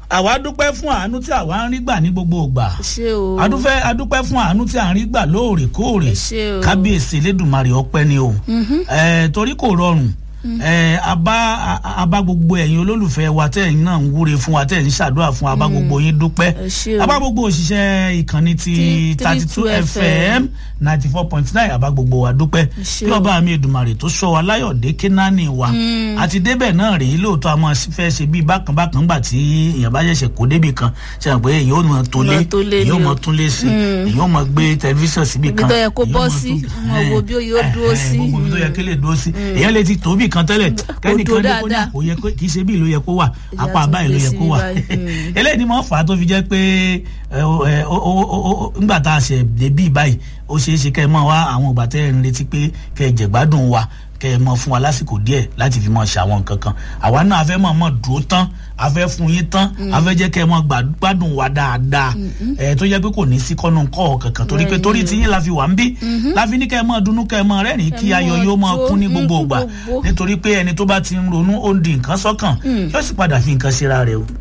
àwa dúpẹ́ fún àánú tí àwa ń rí gbà ní gbogbo ìgbà ṣé o adúfẹ́ adúpẹ́ fún àánú tí à ń rí gbà lóòrèkóòrè Ẹ ṣé o. kábíyèsí elédùnmarè ọpẹ́ ni o ẹ torí kò rọrùn ẹ abá a- abá gbogbo ẹ̀yin olólùfẹ́ wa tẹ̀yin náà ń wúre fún wa tẹ̀yin ṣàdúrà fún wa abá gbogbo yín dúpẹ́ Ẹ ṣé o. abá gbogbo òṣìṣẹ́ ìkànnì ti Ti thirty two 32 fm ninety four point nine abá gbogbo wa dúpẹ́ ṣé kí o. ọba mi èdùmarè tó sọ wa láyọ̀dé kínání wa àti débẹ̀ náà rèé lóòótọ́ a máa fẹ́ ṣe bíi bákan bákan gbà tí èèyàn bá ṣẹ̀ṣẹ̀ kó débì kan ṣe hàn pé èèyàn ò mọ tó lé Mọ tó lé èèyàn ò ni mọ o. tún lé sí èèyàn ò mọ gbé tẹlifíṣàn síbì Ibi kan tó yẹ kó èèyàn bọ́ mọ sí, tún- ọmọ wo bí ó yóò Eh, dúró eh, sí. gbogbo ibi tó yẹ kí lè dúró sí èèyàn lè ti tó bì kan tẹ́lẹ̀ kẹ́nìkan dúró dé kó ní dáadáa. kò yẹ kó- kì í ṣe bí ìlú yẹ kó wà Ìyá apá tún báyìí ló gbé yẹ sí kó wà báyìí. Mm. eléyìí ni mo fà á tó fi jẹ́ pé ẹ, ó- ẹ, ó- ó- ó- ó- ńgbà tá a ṣe débí báyìí ó ṣeé ṣe kẹ́ ẹ mọ̀ wá àwọn ìgbà tẹ́ ẹ ń retí pé kẹ́ ẹ jẹ̀gbádùn wa kẹ́ ẹ mọ̀ fún wa lásìkò díẹ̀ láti fi mọ̀ ṣe àwọn nǹkan kan àwa náà a fẹ́ mọ̀ mọ̀ dúró tán a fẹ́ fún yín tán a fẹ́ jẹ́ kẹ́ ẹ mọ̀ gbà- gbádùn wa dáadáa ẹ tó jẹ́ pé kò ní sí kọ́nù kọ́ kankan torí pé torí tí yín la fi wà ń bí la fi ní kẹ́ ẹ mọ̀ dunnú kẹ́ ẹ mọ̀ rẹ́rìn kí Ẹ ayọ̀ mọ̀ yóò mọ̀ jó, kún ní mm, gbogbo fún ìgbà gbogbo. nítorí pé ẹni tó bá ti ń ronú ó ń di nǹkan sọ́kàn yóò sì padà fi nǹkan ṣera rẹ̀ o